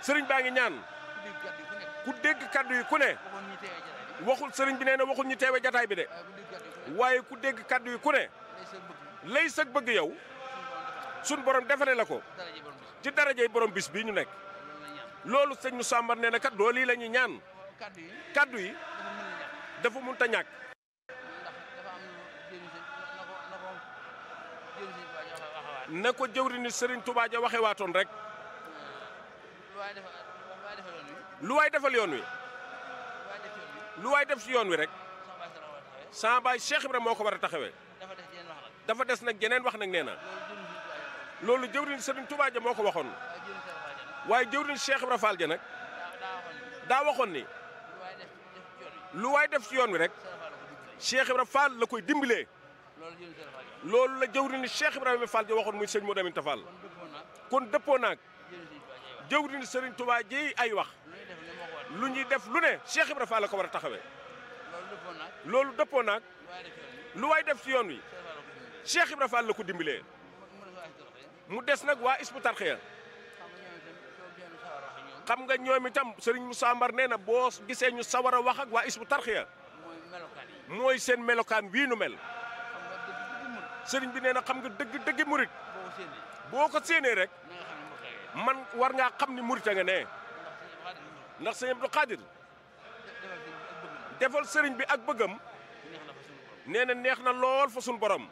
sëriñ baa ngi ñaan ku dégg kàddu yi ku nekk ku dégg kaddu yi ku ne waxoon ñi teewee jataay bi waxul sëriñ bi nee na waxul ñu teewe jataay bi de waaye ku dégg kàddu yi ku nekk waaye ku dégg kaddu yi ku ne lay sa bëgg lay sëg bëgg yow suñu sun borom borom defal defale la ko dara ji borom bis ci darajey borom bis bii ñu nekk loolu la ñaan loolu sëñ Moussa Mbar nee na kat loolu yi la ñuy ñaan kàddu yi kaddu yi dafa mën a ñàkk dafa munta ñàkk ndax dafa am lu jëriñ si na ko na ko jëriñ si waa ji waxe waxewaat na ko jëwri ni sëriñ Touba ja waxe waatoon rek lu waay defa lu waay defa yoon wi lu waay defal yoon wi lu waay def yoon wi lu waay def ci yoon wi rek sama baay sa la war a taxawee sama baay Cheikh Ibrahima moo ko war a taxawee dafa def yeneen wax nag dafa des nag geneen wax nag nee na loolu jëriñ si waa ji loolu jëwri ni sëriñ Touba ja moo ko waxoon waaye jëriñ si waa ji nag waaye jëwri ni Cheikh Ibrahima Fall ja nag daa daa waxoon ni daa waxoon ni lu waay def def ci yoon wi lu waay def ci yoon wi rek sa la faa la ko dimbali Cheikh Ibrahima Fall la koy dimbalee loolu jëriñ si la faa ji loolu la jëwri ni Cheikh Ibrahima Fall ja waxoon muy sëñ Modou Aminta Fall kon dëppoo naag kon dëppoo naag jëriñ si waa ji wax jëwri ni sëriñ Touba ji ay wax lu ñuy def ne moo ko war lu ñuy def lu ne Cheikh Ibrahima Fall la ko war a taxawee loolu dëppoo naag loolu dëppoo naag lu waay def ci yoon wi lu waay def ci yoon wi sa la faa la ko dimbali Cheikh Ibrahima Fall la ko dimbalee mu def waa si doxee mu des nag waa Hizbut Tarqiyyah xam nga ñoom itam soo génn sawar a wax ak ñoom xam nga ñoom itam Serigne Moussa Mbar nee na boo gisee ñu sawar a wax ak waa Hizbut Tarqiyyah mooy melokaan yi mooy seen melokaan wii nu mel xam nga dëgg dëgg mën Serigne bi nee na xam nga dëgg dëgg murit boo ko séenee boo ko séenee rek na nga xam ne mbokk yi man war ngaa xam ni murit a nga ne ndax suñu wax dëgg ndax sëñ Abdou Khadir defal sëñ bi ak bëgg defal Serigne bi ak bëggam neex na fa suñu borom nee na neex na lool fa suñu borom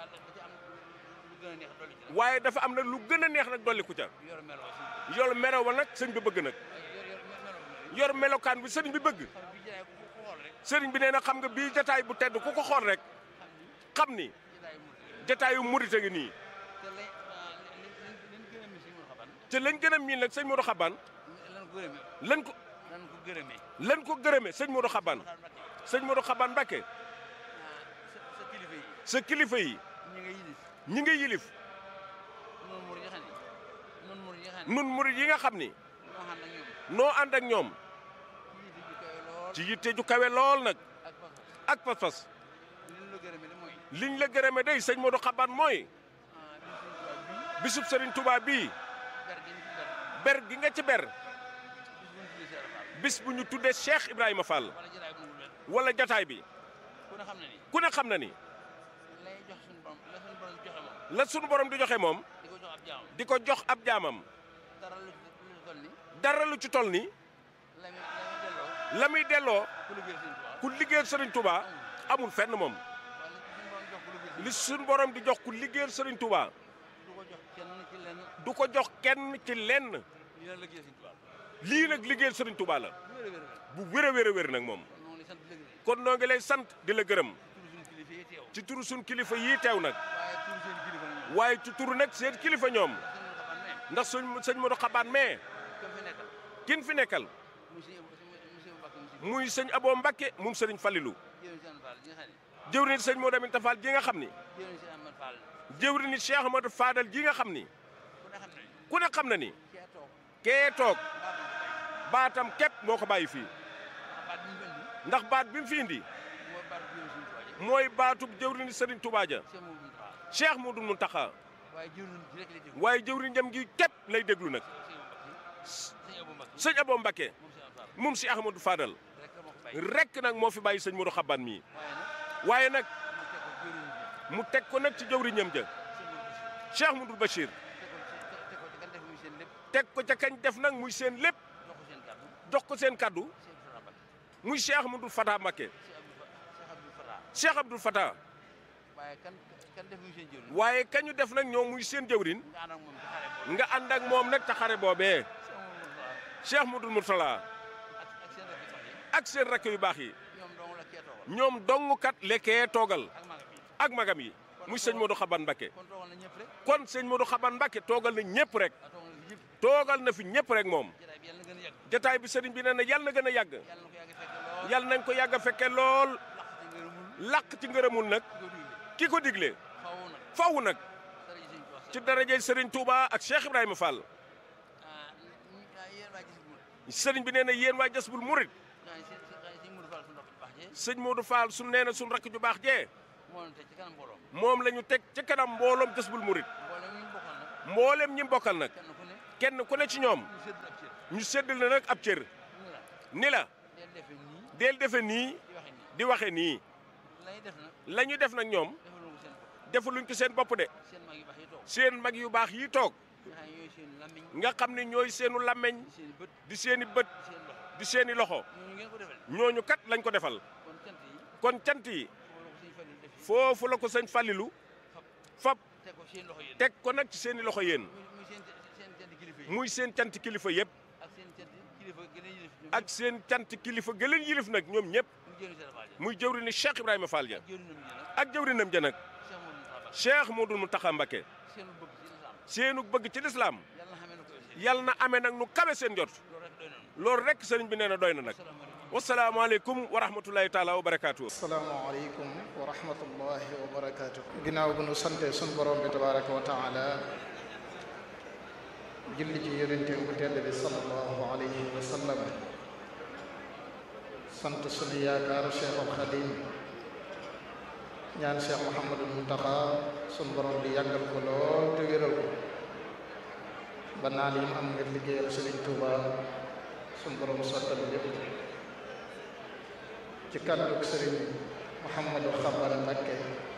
waaye dafa am lu gën a neex dolli ci waaye dafa am nag lu gën a neex nag dolliku ca yor melo si yor melo wa nag sëñ bi bëgg nag yor yor melo bi yor melokaan bi sëriñ bi bëgg xam bi jaay ku ko xool rek sëriñ bi nee na xam nga bii jataay bu tedd ku ko xool rek xam ni xam ni jataay mu jataayu murit a ngi nii te lay liñ gën a mi si mun xaban te lañ gën a miin nag sëñ Modou Xaban lan ko gërëmee lan ko lan ko gërëmee lan ko gërëme sëñ Modou Xaban xaar Mbàkke sëñ Modou Xaban Mbàkke sa sa kilifa yi sa kilifa yi ñi nga yilif ñi nga yilif noonu mur yi nga xam ne noonu mur yi nga xam ne nun murit yi nga xam ni ñoo xam nag ñoom noo ànd ak ñoom yilif ji kawe lool ci yitte ju kawe lool nag ak pas ak pas-pas liñ la gërëmee li mooy liñ la gërëme day sëñ Modou Xaban mooy ah bi suñu tubaab bii bisub Serigne Touba bii ber gi ñu ci ber ber gi nga ci ber bis bu ñu tuddee Seex Faal bis bu ñu tuddee Cheikh Ibrahima Fall wala jaraay bu mu ber wala jataay bi ku ne xam ne ni ku ne xam na ni lay jox suñu borom la suñu borom joxe moom la sunu borom di joxe moom di ko jox ab jaamam di ko jox ab jaamam dara lu lu toll ni dara lu ci toll ni la muy la muy delloo la muy delloo ku liggéey Sëñ Tuubaa ku liggéeyal Serigne Touba amul fenn moom waaye li suñu borom jox ku liggéey li suñu borom di jox ku liggéeyal Serigne Touba du ko jox kenn ci lenn du ko jox kenn ci lenn ñu la liggéey Sëñ Tuubaa lii nag liggéeyal Serigne Touba la bu wér a wér a wér bu wér a wér a wér nag moom noonu li sant dëgg de kon noo ngi lay sant di la gërëm turu suñu kilifa yi teew ci turu suñ kilifa yii teew nag waaye turu seen kilifa nag ñoom waaye ci turu nag seen kilifa ñoom sëñ Modou Xaban ne ndax suñ sëñ Modou Xabaan mais kam fi nekkal kin fi nekkal muy sëñ monsieur Mbacke monsieur muy sëñ Abo Mbakke moom sëriñ Fallilu jëwriñ si Ahmad Fall gi nga xam ne jëwriñ sëñ Modou Aminta Fall ji nga xam ni jëwriñ si Ahmad Fall jëwriñ Cheikh Amadou Fadal ji nga xam ni ku ne xam ne ku ne xam na ni kee toog kee toog mbaa ba ko baatam képp moo ko bàyyi fii bàyyi ndax baat bi mu fi indi mooy baat jëwriñ si Tuubaa ji mooy baatub jëwriñ sëriñ Touba ja Cheikh Modou Moustapha Cheikh Modou Mountakha waaye jëwriñ ji rek lay déglu waaye jëwriñ jam gi képp lay déglu nag sëñ Abou Mbacke sëñ Abo Mbakke moom si Ahmad Fall moom si Ahmadou Fadal rek la moo ko bàyyi rek nag moo fi bàyyi sëñ Modou Xaban mii waaye nag waaye nag mu teg ko jëwriñ ji mu teg ko nag ci jëwriñam ja sëñ Modou Bachir Cheikh Modou Bachir teg ko ci kan def muy seen lépp teg ko ca kañ def nag muy seen lépp jox ko seen kàddu jox ko seen kaddu Cheikh Abdou Fatah Mbacke muy Cheikh Ahmadou Fata Mbakke Cheikh Abdou Cheikh Abdou Fatah Cheikh Abdoul Fata waaye kan kan def muy seen jëwriñ waaye kañu def nag ñoom muy seen jëwriñ nga ànd ak moom ci xare boobu nga ànd ak moom nag ca xare boobee Cheikh Modou Moustapha Cheikh Modou Mourtala ak ak seen rakk yu baax yi ak seen rakk yu baax yi ñoom dong la kee toogal ñoom dong kat lekkee toogal ak magam yi ak magam yi muy sëñ Modou Xaban Mbakke kon toogal na ñëpp rek kon sëñ Modou Xaban Mbakke toogal na ñëpp rek a toogal na ñëpp toogal na fi ñëpp rek moom jataay bi yàlla na gën a yàgg jataay bi sëriñ bi nee na yàlla na gën a yàgg yàlla na ko yàgg fekk lool yàlla nañ ko yàgg a fekke lool laq ci ngërëmul làq ci ngërëmul nag di ko digle ki ko digle xaw nag faw nag dara ji sëñ Tuubaa ci darajey sëriñ Touba ak Cheikh Ibrahima Fall ah yéen waa gis mu sëriñ bi nee na yéen waa Jazbul Murid ah sëñ sëñ Modou Fall suñu rakk bu baax jee sëñ Modou Fall su nee na suñ rakk ju baax jee moo leen teg ci kanam mbooloo moom la ñu teg ci kanam mbooloom Jazbul Murid mbooloo ñu bokkal nag mboolem ñi bokkal nag kenn ku ne kenn ku ne ci ñoom ñu sédd ab cër ñu séddal na nag ab cër ni la ni la del defe nii del defe nii di waxe nii di waxe nii lay def nag la ñu def nag ñoom defalu ko seen bopp defaluñ ko seen bopp de seen mag yu baax yi toog seen mag yu baax yi toog nga xam ne ñooy seen làmmiñ nga xam ne ñooy seenu làmmeñ di seen i bët di di seen seen i bët loxo di seen i loxo ñooñu ngeen ko defal ñooñu kat lañ ko defal kon cant yi kon cant yi foofu la ko sëñ Fallu def foofu la ko sëñ Fallilu fab teg ko seen loxo yéen teg ko nag ci seen i loxo yéen muy muy seen seen cant kilifa yi muy seen cant kilifa yëpp ak seen cant kilifa gën a yilif ñoom ñëpp ak seen cant kilifa gëleen yilif nag ñoom ñëpp mu jëriñ seen faal yi muy jëwri ni Cheikh Ibrahima Fall ja ak jëriñam ñi nag ak jëwrinam ja nag Cheikh Modou Moustapha Cheikh Modou Mountakha Mbacké seenu bëgg ci lislaam seenu bëgg ci lislaam yàlla na xamee na ko seen yal na amee nag nu kawe seen jot loolu rek doy nañu loolu rek sëriñ bi nee na doy na nag wasalaamaaleykum wa rahmatullahi taala wa barakaatu. asalaamaaleykum wa rahmatullahi wa barakaatu. ginnaaw bu nu sante sun borom bi tabaraka wa taala julli ci yonente bu tedd bi sallallahu alayhi wa sallam sant sunu yaakaar cheikhul xadim ñaan cheikh mouhamadul muntaxa sun borom bi yàggal ko lool te wéral ko ba naal yi mu am nga liggéeyal sëriñ Tuuba sun borom sottal lépp ci kàddu sëriñ Mouhamadou Xabar Mbakke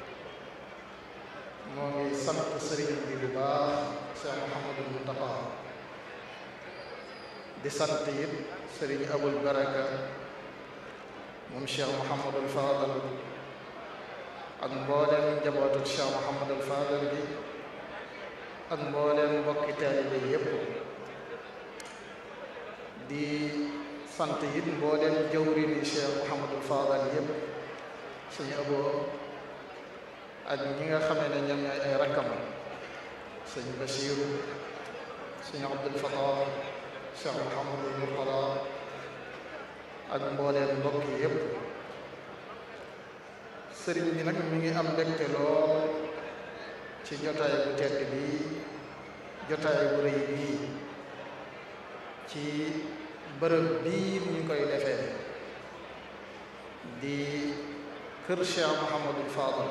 moo ngi sant sëriñ bi bu baax Cheikh Mouhamadou Mountakha di sant it sëriñ Abul Baraka moom Cheikh Mouhamadou Fadal ak mbooleem njabootu Cheikh Mouhamadou Fadal bi ak mbooleem mbokki taalibe yépp di sant it mbooleem jawri ni Cheikh Mouhamadul Fadal yëpp suñu aboo ak ñi nga xamee ne ñoom ñooy ay rakkam sëñ Bachiru sëñ Abdul Fatah Cheikh Mouhamadul Murtada ak mbooleem mbokk yëpp sëriñ bi nag mi ngi am mbégte lool ci jotaay bu tedd bi jotaay bu rëy bii ci bërëb bii ñu koy defee di kër Cheikh Mouhamadul Fadal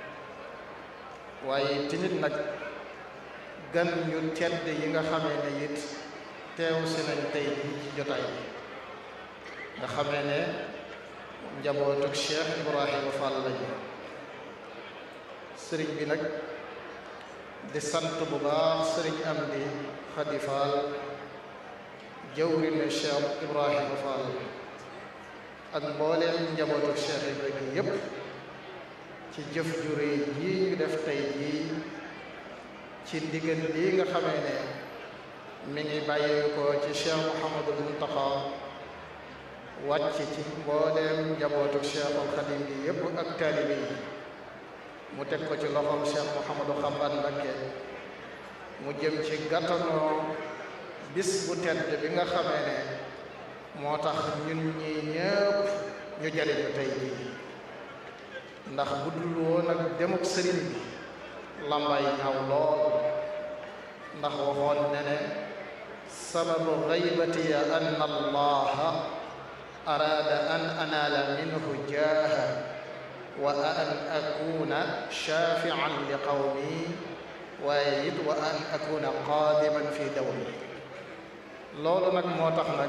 waaye tamit nag gan ñu tedd yi nga xamee ne it teew si nañ tey bii ci jotaay bi nga xamee ne njabootuk Cheikh Ibrahima Fall lañu sëriñ bi nag di sant bu baax sëriñ am di Xadi Fall jawrine Cheikh Ibrahima Fall ak mbooleem njabootu Cheikh Ibrahima yépp ci jëf ju réy jii ñu def tey jii ci ndigal lii nga xamee ne mi ngi bàyyi ko ci Cheikh Mouhamadul Muntaxa wàcc ci mbooleem njabootu Cheikhul Xadim bi yépp ak taalibe yi mu teg ko ci loxoom Cheikh Mouhamadou Xamban Mbakke mu jëm ci gàttanoo bis bu tedd bi nga xamee ne moo tax ñun ñi ñëpp ñu jariñu tey jii ndax bu dul woon ak demuk sëriñ bi lambay ñaaw lool ndax waxoon ne ne sababu gaybati an allaha araada an anaala minhu jaaha wa an akuna shafian li qawmi waaye it wa an akuna qaadiman fi dawmi loolu nag moo tax nag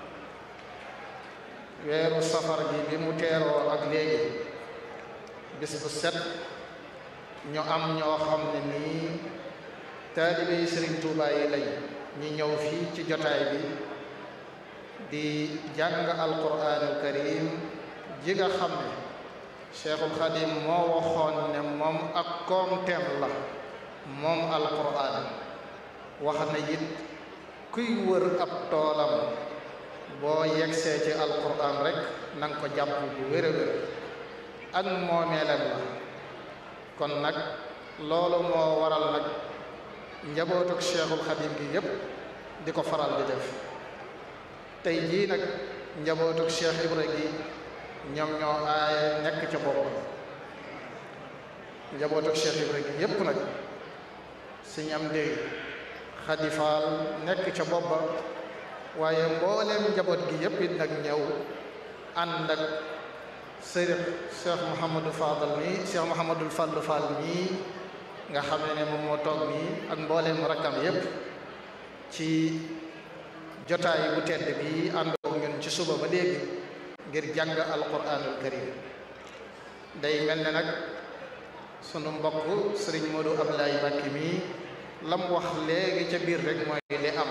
weeru safar gi bi mu teeroo ak léegi bis bu set ñu am ñoo xam ne nii taalibe yi Sëriñ Tuubaa yi lañ ñi ñëw fii ci jotaay bi di jàng alquraanul karim ji nga xam ne Cheikhul Xadim moo waxoon ne moom ak koomteem la moom alquraan wax na it kuy wër ab toolam boo yegsee ci alquran rek na nga ko jàpp bu wér a wér ak moomeelam la kon nag loolu moo waral nag njabootuk cheikhul xadim gi yépp di ko faral di def tey jii nag njabootuk cheikh ibra gi ñoom ñoo aaye nekk ca bopp njabootuk cheikh ibra gi yépp nag suñ am dégg xadifaal nekk ca bopp ba waaye mbooleem njaboot gi yépp it nag ñëw ànd ak sëriñ Cheikh Mouhamadou Fadal mii Cheikh Mouhamadou Fallou Fall mii nga xam ne moom moo toog nii ak mbooleem rakkam yépp ci jotaay bu tedd bi àndoon ñun ci suba ba léegi ngir jàng alquranul karim day mel ne nag sunu mbokk sëriñ Modou Ablaye Mbacke mi lam wax léegi ca biir rek mooy li am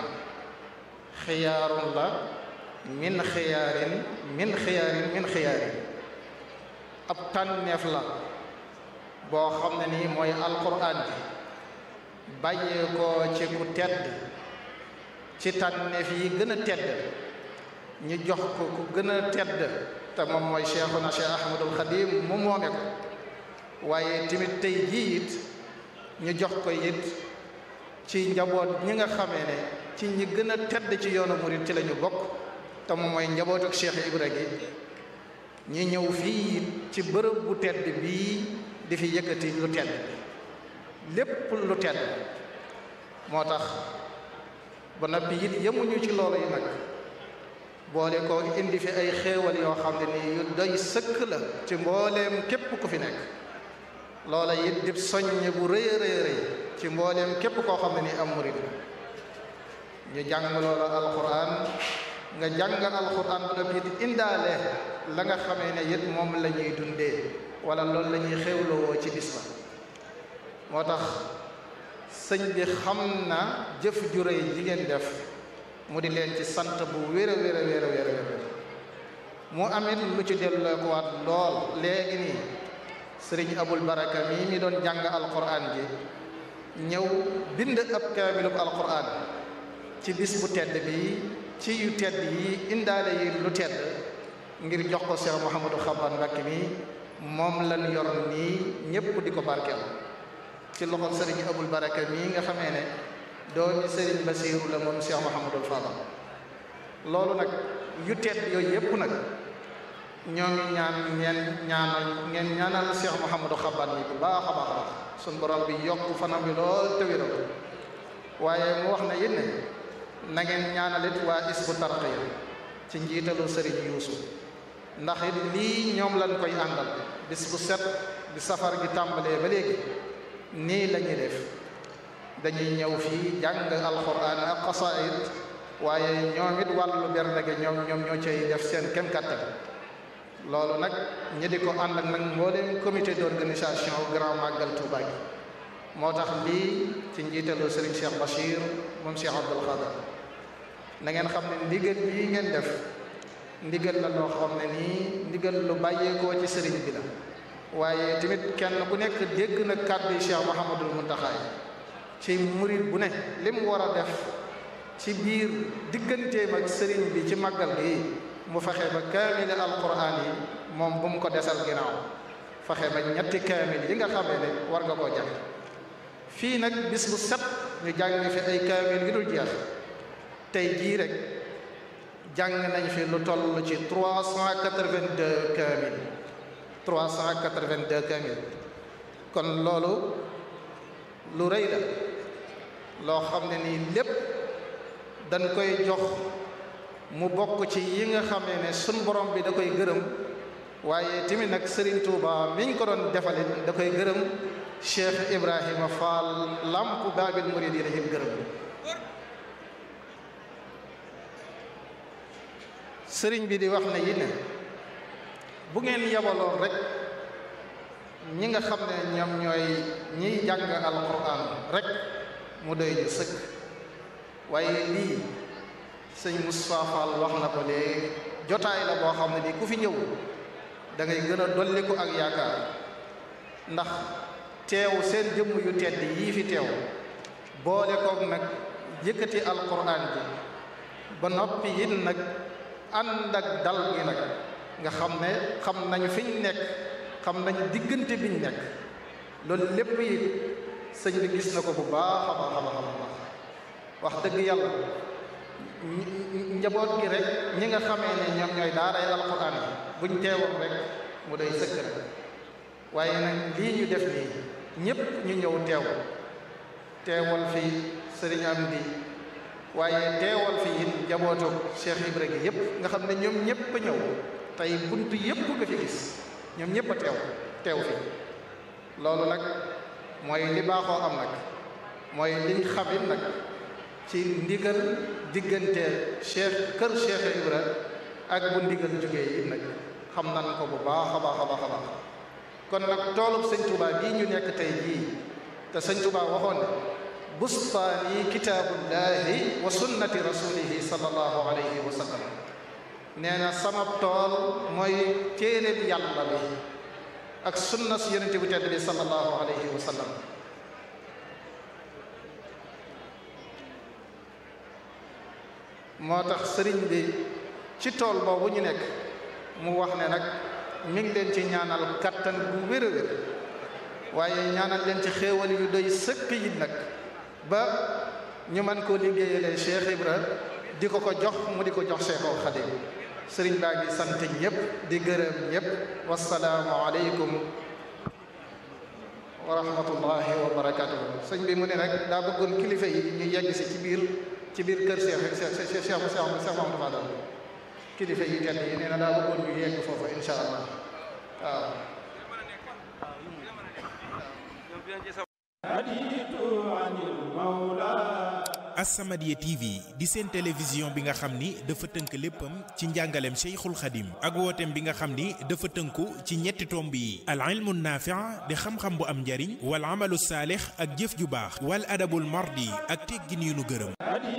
xiyaarun la min xiyaarin min xiyaarin min xiyaarin ab tànneef la boo xam ne nii mooy alquran bi bàyyee ko ci ku tedd ci tànneef yi gën a tedd ñu jox ko ku gën a tedd te moom mooy cheikhuna cheikh ahmadul xadim mu moome ko waaye tamit tey jii it ñu jox ko it ci njaboot ñi nga xamee ne ci ñi gën a tedd ci yoonu murit ci la ñu bokk te moom mooy njabootuk cheikh ibra gi ñi ñëw fii ci bërëb bu tedd bii di fi yëkkati lu tedd lépp lu tedd moo tax ba noppi it yemuñu ci loolu yi nag boole ko indi fi ay xéewal yoo xam ne nii yu doy sëkk la ci mbooleem képp ku fi nekk loola it dib soññ bu rëy a rëy rëy ci mbooleem képp koo xam ne nii am murit ñu jàng loola alquran nga jàng alquran ba noppi it indaale la nga xamee ne it moom la ñuy dundee wala loolu la ñuy xéewlowoo ci bis ba moo tax sëñ bi xam na jëf ju rëy ji ngeen def mu di leen ci sant bu wér a wér a wér a wér a wér mu amit lu ci dellookuwaat lool léegi nii sëriñ abul baraka mii mi doon jàng alquran ji ñëw bind ab kaamilub alquran ci bis bu tedd bi ci yu tedd yi indaale yi lu tedd ngir jox ko Cheikh Mouhamadou Xaban Mbakke mi moom lan yor nii ñépp di ko barkeel ci loxol sëriñ abul baraka mii nga xamee ne doomi sëriñ basiiru la moom cheikh mahamadul fadal loolu nag yu tedd yooyu yépp nag ñoo ngi ñaan ngeen ñaanal ngeen ñaanal cheikh mahamadou xaban mi bu baax a baax a baax suñ borom bi yokk fanam bi lool te wéral waaye mu wax na it ne na ngeen ñaanalit waa isbu tarqiya ci njiitalu sëriñ yuusu ndax it lii ñoom lañ koy àndal bis bu set bi safar gi tàmbalee ba léegi nii la ñuy def dañuy ñëw fii jàng alxuraan ak xasaayid waaye ñoom it wàllu bernde gi ñoom ñoom ñoo cay def seen kem kàttan loolu nag ñi di ko ànd ak nag mbooleem comité d'organisation grand màggal Touba gi moo tax lii ci njiitalu Serigne Cheikh Bachir moom Cheikh Abdoul Khadar na ngeen xam ne ndigal bii ngeen def ndigal la loo xam ne nii ndigal lu bàyyeekoo ci sëriñ bi la waaye tamit kenn ku nekk dégg na kàddu yi Cheikh Mouhamadul Muntaxa ci murit bu ne li mu war a def ci biir digganteem ak sëriñ bi ci màggal gi mu fexe ba kaamil alquran yi moom bu mu ko desal ginnaaw fexe ba ñetti kaamil yi nga xamee ne war nga koo jàng fii nag bis bu set ñu jàng fi ay kaamil yu dul jeex tey jii rek jàng nañ fi lu toll ci 382 kaamil 382 kaamil kon loolu lu rëy la loo xam ne nii lépp dañ koy jox mu bokk ci yi nga xamee ne sun borom bi da koy gërëm waaye tamit nag Serigne Touba miñ ko doon defalit da koy gërëm Cheikh Ibrahima Fall lamp Baabil Muridiina yi gërëm sëriñ bi di wax ne yi ne bu ngeen yabaloon rek ñi nga xam ne ñoom ñooy ñiy jàng alquran rek mu doy ñu sëkk waaye lii sëñ Moustapha Fall wax na ko léegi jotaay la boo xam ne nii ku fi ñëw da ngay gën a dolliku ak yaakaar ndax teew seen jëmm yu tedd yii fi teew boole koog nag yëkkati alquran bi ba noppi it nag ànd ak dal gi nag nga xam ne xam nañu fi ñu nekk xam nañu diggante biñ nekk loolu lépp it sëñ bi gis na ko bu baax a baax a baax a baax wax dëgg yàlla njaboot gi rek ñi nga xamee ne ñoom ñooy daaray alquran yi buñ teewoon rek mu doy sëkk rek waaye nag lii ñu def nii ñépp ñu ñëw teew teewal fi sëriñ am di waaye teewal fi it njabootu Cheikh Ibra gi yépp nga xam ne ñoom ñépp a ñëw tey bunt yépp nga fi gis ñoom ñépp a teew teew fi loolu nag mooy li baaxoo am nag mooy liñ xamit nag ci ndigal diggante cheikh kër cheikh Ibra ak bu ndigal jógee yi nag xam nan ko bu baax a baax a baax a baax kon nag toolub sëñ Touba bii ñu nekk tey jii te sëñ Touba waxoon ne bustaani kitaabullahi wa sunnati rasulihi sallallahu alayhi wa sallam nee na sama tool mooy téereb yàlla bi ak sunna si yonente bu tedd bi sallallahu alayhi wa sallam moo tax sëriñ bi ci tool boobu ñu nekk mu wax ne nag mi ngi leen ci ñaanal kattan bu wér a wér waaye ñaanal leen ci xéewal yu doy sëkk yi nag ba ñu mën koo liggéeyalee Cheikh Ibra di ko ko jox mu di ko jox Cheikhul Khadim sëriñ baa ngi sant ñëpp di gërëm ñëpp wasalaamu aleykum wa rahmatullahi wa barakatuhu sëñ bi mu ne nag daa bëggoon kilifa yi ñu yegg si ci biir ci biir kër Cheikh Cheikh Cheikh Cheikh Cheikh Mamadou Fadal kilifa yi tedd yi nee na daa bëggoon ñu yegg foofu insha allah waaw As-Samadiyya TV di seen télévision bi nga xam ni dafa tënk léppam ci njàngaleem Cheikhul Khadim ak wooteem bi nga xam ni dafa tënku ci ñetti tomb yi al ilmu naafi' di xam-xam bu am njariñ wal amalu saalix ak jëf ju baax wal adabul mardi ak teggin yu nu gërëm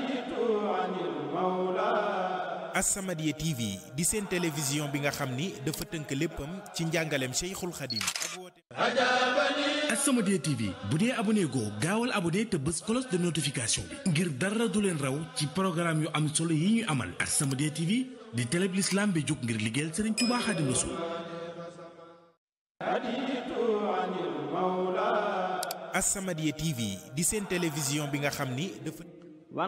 As-Samadiyya TV di seen télévision bi nga xam ni dafa tënk léppam ci njàngaleem Cheikhul Khadim ak wooteem As-Samadiyya TV bu dee abonné goo gaawal abonné te bës cloche de notification bi ngir dara du leen raw ci programme yu am solo yi ñuy amal As-Samadiyya TV di télé bi l'islam bi jóg ngir liggéeyal Serigne Touba Xaadimu Rasuul As-Samadiyya TV di seen télévision bi nga xam ni dafa